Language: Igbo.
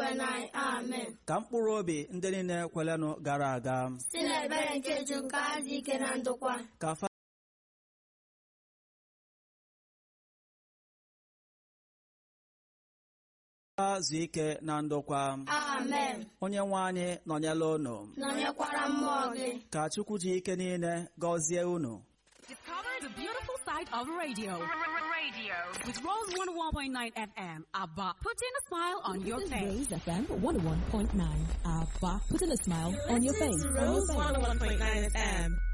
nzukọ anyị amen ka mkpụrụ obi ndị niile kwelenụ gara aga si n'ebere nke ju nke adị ike na ndokwa ka fa zuo ike na ndokwa amen onye nwe anyị nọnyela unu nọnyekwara mmụọ gị ka chukwu ji ike niile gọzie unu Discover the beautiful side of radio. Radio. With Rose 101.9 FM. ABBA. Putting a smile on your This is face. Rose FM 101.9. Abba, putting a smile on your face. Rose 101.9 FM.